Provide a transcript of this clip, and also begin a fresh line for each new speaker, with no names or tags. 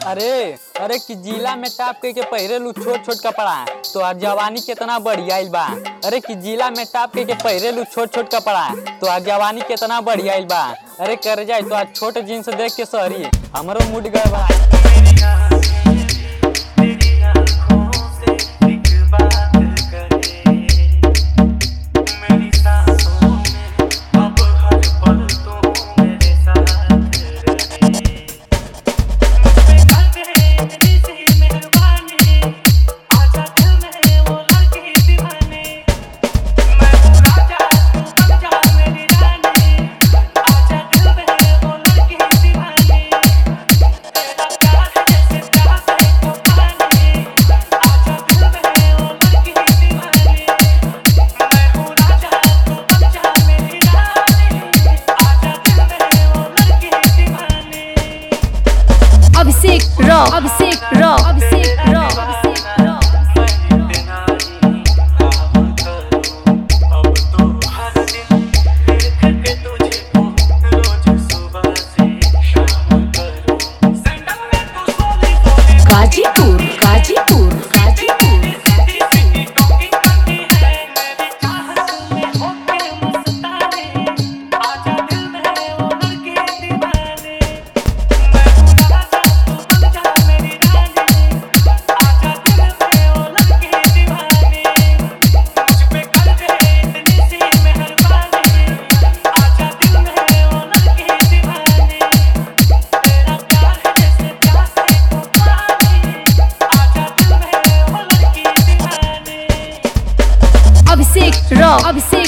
अरे अरे कि जिला में टाप के, के पहिरेलू छोट छोट कपड़ा तो आज जवानी केतना बढ़ियाइल बा अरे कि जिला में टाप के, के पहिरेलू छोट छोट कपड़ा तो आज जवानी केतना बढ़ियाइल बा अरे कर जाए तो आज छोट जींस देख के सॉरी हमरो मूड गए बा
अभिषेक रॉ अभिषेक रॉ अभिषेक रॉ अभिषेक रॉ गाजीपुर गाजीपुर गाजीपुर अभिषेक रॉ अभिषेक